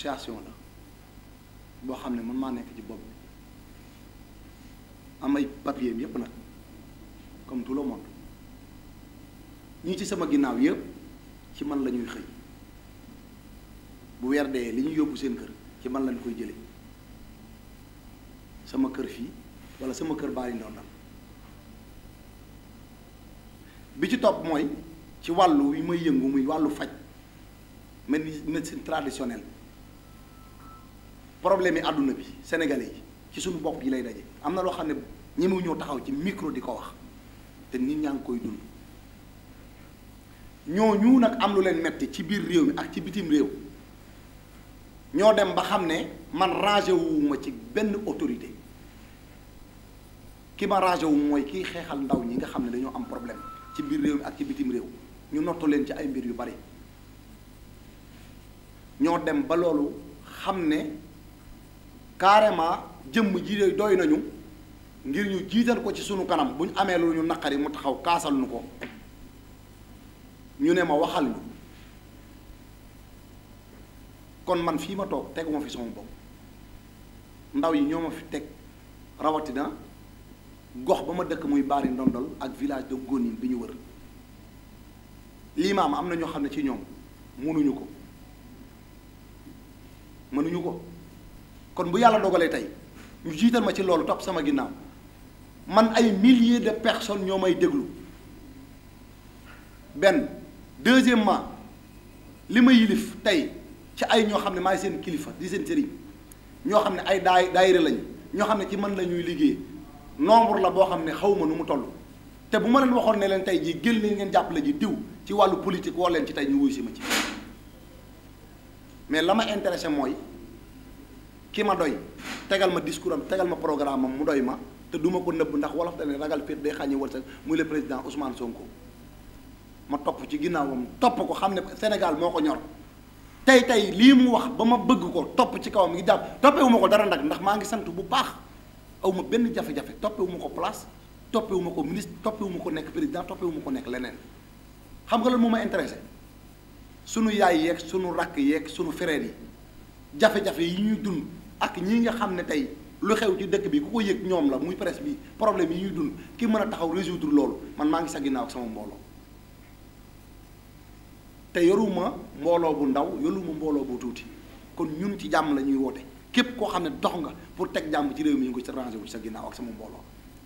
association la boo xam ne man maa nekk ci bopp bi am ay papier yépp nag comme tout le monde ñii ci sama ginnaaw yépp ci man la ñuy xëy bu weer dee li ñu yóbbu seen kër ci man lañ koy jële sama kër fii walla sama kër bàyyi ndondal bi ci topp mooy ci wàllu wi may yëngu muy wàllu faj mel ni médecine traditionnelle problème yi àdduna bi sénégalais yi ci suñu bopp yi lay daje am na loo xam ne ñemewu ñoo taxaw ci micro di ko wax te nit ñaa ngi koy dund ñooñu nag am lu leen metti ci biir réew mi ak ci bitim réew ñoo dem ba xam ne man rangé wuuma ci benn autorité ki ma rangé wu mooy kiy xeexal ndaw ñi nga xam ne dañoo am problème ci biir réew mi ak ci bitim réew ñu nottu leen ci ay mbir yu bari ñoo dem ba loolu xam ne carrément jëmm ji doy nañu ngir ñu jiital ko ci sunu kanam bu ñu amee lu ñu naqari mu taxaw kaasal nu ko ñu ne ma waxal ñu kon man fii ma toog teguma fi sama bopp ndaw yi ñoo ma fi teg rawatina gox ba ma dëkk muy baari ndondol ak village de Gonin bi ñu wër lii ma am am na ñoo xam ne ci ñoom mënuñu ko mënuñu ko kon bu yàlla dogalee tey ñu jiital ma ci loolu topp sama ginnaaw man ay milliers de personnes ñoo may déglu benn deuxièmement li ma yilif tey ci ay ñoo xam ne maay seen kilifa di seen sëriñ ñoo xam ne ay daay daayira lañu ñoo xam ne ci man la ñuy liggéey nombre la boo xam ne xaw ma nu mu toll te bu ma leen waxoon ne leen tey jii génn leen ngeen jàppale ji diw ci wàllu politique woo leen ci tey ñu wuy si ma ci mais la ma intéressé mooy ki ma doy tegal ma discours am tegal ma programme am mu doy ma te duma ko nëbb ndax wolof dane ragal féet day xàññi wërsëg muy le président Ousmane Sonko ma topp ci ginnaawam topp ko xam ne Sénégal moo ko ñor tey tey lii mu wax ba ma bëgg ko topp ci kawam ngi jàpp toppewu ma ko dara nag ndax maa ngi sant bu baax aw ma benn jafe-jafe toppewu ma ko place toppewu ma ko ministre toppewu ma ko nekk président toppewu ma ko nekk leneen xam nga lan moo ma intéressé sunu yaay yeeg sunu rakk yeeg sunu frères yi jafe-jafe yi ñuy dund ak ñi nga xam ne tey lu xew ci dëkk bi ku ko yëg ñoom la muy presse bi problème yi ñuy dund ki mën a taxaw résoudre loolu man maa ngi sa ginnaaw ak sama mbooloo te yoruma mbooloo bu ndaw yoruma mbooloo bu tuuti kon ñun ci jàmm la ñuy woote képp koo xam ne dox nga pour teg jàmm ci réew mi ñu ngi ko ci rangé wu ci sa ginnaaw ak sama mbooloo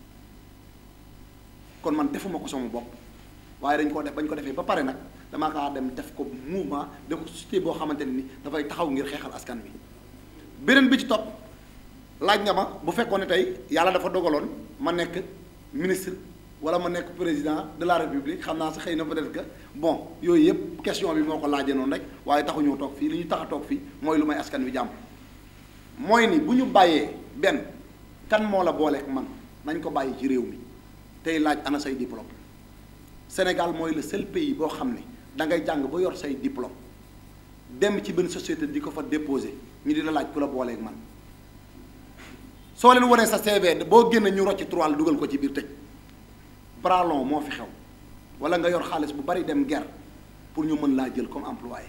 kon man defuma ko sama bopp waaye dañ ko def bañ ko defee ba pare nag damaa kaa dem def ko mouvement def ko société boo xamante ne ni dafay taxaw ngir xeexal askan wi beneen bi ci topp laaj nga ma bu fekkoon ne tey yàlla dafa dogaloon ma nekk ministre wala ma nekk président de la république xam naa sa xëy na peut-être que bon yooyu yëpp question bi moo ko laajee noonu rek waaye taxuñoo toog fii li ñu tax a toog fii mooy lu may askan wi jàmm mooy ni bu ñu bàyyee benn kan moo la booleek man nañ ko bàyyi ci réew mi tey laaj ana say diplôme Sénégal mooy le seul pays boo xam ne da ngay jàng ba yor say diplôme dem ci benn société di ko fa déposer ñu di la laaj ku la booleeg man soo leen wanee sa CV boo génne ñu rocc trois la dugal ko ci biir tëj bras long moo fi xew wala nga yor xaalis bu bari dem guerre pour ñu mën laa jël comme employé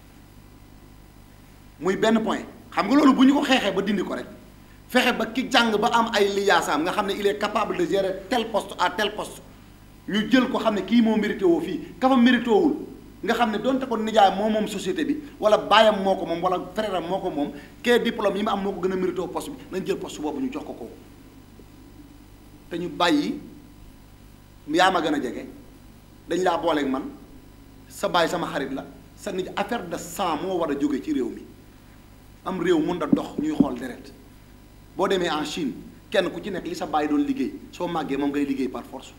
muy benn point xam nga loolu bu ñu ko xeexee ba dindi ko rek fexe ba ki jàng ba am ay liyaasaam nga xam ne il est capable de gérer tel poste à tel poste ñu jël ko xam ne kii moo mérité woo fii ka fa mérité wul nga xam ne donte ko nijaay moo moom société bi wala baayam moo ko moom wala frère am moo ko moom kee diplôme yi ma am moo ko gën a mérité woo poste bi nañ jël poste boobu ñu jox ko kooku te ñu bàyyi yaa ma gën a jege dañ laa booleeg man sa baay sama xarit la sa nit affaire de sang moo war a jóge ci réew mi am réew mën da dox ñuy xool deret boo demee en Chine kenn ku ci nekk li sa baay doon liggéey soo màggee moom ngay liggéey par force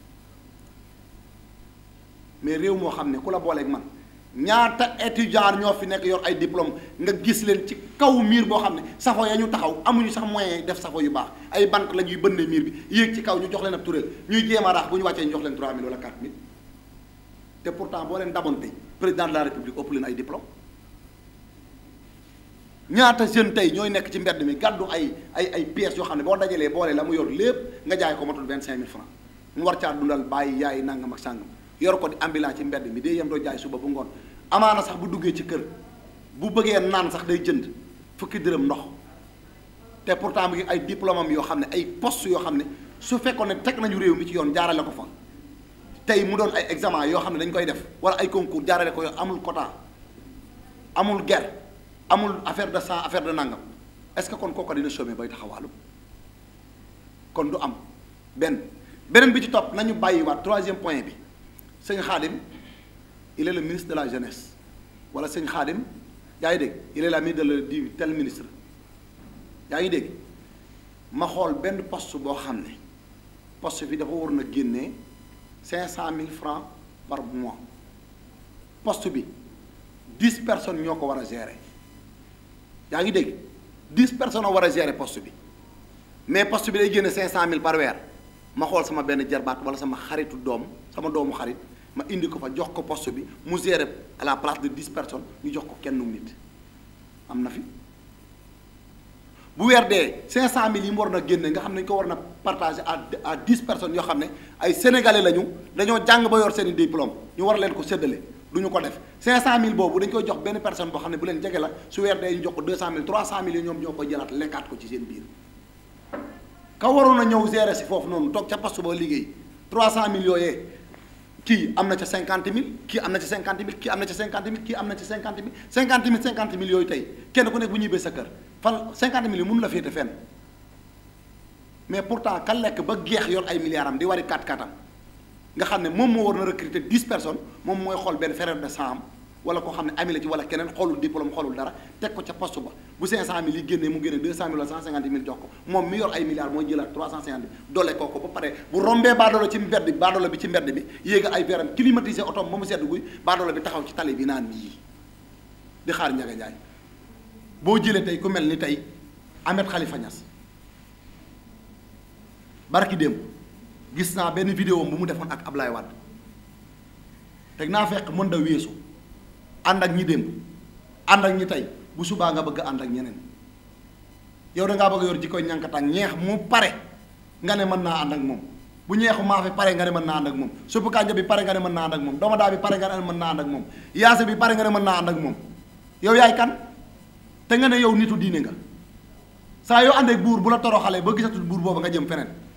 mais réew moo xam ne ku la booleeg man ñaata étudiant ñoo fi nekk yor ay diplôme nga gis leen ci kaw miir boo xam ne safo ya ñu taxaw amuñu sax moyen def safo yu baax ay bant la ñuy bënne miir bi yéeg ci kaw ñu jox leen ab tureel ñuy jéem a raax bu ñu wàccee ñu jox leen 3000 wala 4000 te pourtant boo leen damoon tey président de la république ëpp leen ay diplôme ñaata jeune tey ñooy nekk ci mbedd mi gàddu ay ay ay pièces yoo xam ne boo dajalee boole la mu yor lépp nga jaay ko matul 25000 francs mu war caa dundal bàyyi yaay nangam ak sàngam yor ko di ambulant ci mbedd mi day yem doo jaay suba bu ngoon amaana sax bu duggee ci kër bu bëggee naan sax day jënd fukki dërëm ndox te pourtant mu ngi ay diplôme am yoo xam ne ay poste yoo xam ne su fekkoon ne teg nañu réew mi ci yoon jaarale ko fa tey mu doon ay examen yoo xam ne dañ koy def wala ay concours jaarale ko yoon amul quota amul guerre amul affaire de sang affaire de nangam est-ce que kon kooku dina chômer bay taxawaalu kon du am benn beneen bi ci topp nañu bàyyiwaat troisième point bi sëñ Xaadim il est le ministre de la jeunesse wala sëñ Xaadim yaa ngi dégg il est l'ami de le du tel ministre yaa ngi dégg ma xool benn poste boo xam ne poste bi dafa war na génnee cinq cent mille francs par mois poste bi dix personnes ñoo ko war a gérer yaa ngi dégg dix personnes a war a gérer poste bi mais poste bi day génne cinq cent mille par weer ma xool sama benn jarbaat wala sama xaritu doom sama doomu xarit ma indi ko fa jox ko poste bi mu gérer à la place de dix personnes ñu jox ko kenn nit am na fi bu weer dee cinq cent mille yi mu war na génne nga xam ne ñu ko war na partager à à dix personnes yoo xam ne ay sénégalais lañu dañoo jàng ba yor seen i diplôme ñu war leen ko séddale du ñu ko def cinq cent mille boobu dañ koy jox benn personne boo xam ne bu leen jege la su weer dee ñu jox ko deux cent mille trois cent mille yi ñoom ñoo koy jëlaat lekkaat ko ci seen biir ka waroon a ñëw gérer si foofu noonu toog ca poste ba liggéey trois cent mille yooyee kii am na ca cinquante mille kii am na ca cinquante mille kii am na ca cinquante mille kii am na ca cinquante mille cinquante mille cinquante mille yooyu tey kenn ku nekk bu ñibbee sa kër fan cinquante mille yi mënu la féete fenn mais pourtant ka lekk ba geex yor ay milliards am di wari kat katam nga xam ne moom moo war na recruter dix personnes moom mooy xool benn frère de sang am wala koo xam ne ami la ci wala keneen xoolul diplôme xoolul dara teg ko ca poste ba bu cinq cent mille yi génnee mu génne deux cent mille wala cent cinquante mille jox ko moom mi yor ay milliards mooy jëlaat trois cent cinquante mille doole koo ko ba pare bu rombee baadoolo ci mbedd bi baadoolo bi ci mbedd bi yéeg ay veram climatisé otom ba mu sedd guy baadoolo bi taxaw ci tali bi naan yii di xaar njaga njaay boo jëlee tey ku mel ni tey Ahmed Khalifa Niass barki démb gis naa benn vidéo bu mu defoon ak Ablaye Wade teg naa fekk mën da weesu ànd ak ñi démb ànd ak ñi tey bu subaa nga bëgg ànd ak ñeneen yow da ngaa bëgg yor jikkoy ñànkatang ñeex mu pare nga ne mën naa ànd ak moom bu ñeexu maafe pare nga ne mën naa ànd ak moom suppu kànja bi pare nga ne mën naa ànd ak moom domadaa bi pare nga ne mën naa ànd ak moom yaase bi pare nga ne mën naa ànd ak moom yow yaay kan te nga ne yow nitu diine nga saa yoo ànd ak buur bu la toroxalee ba gisatul buur boobu nga jëm feneen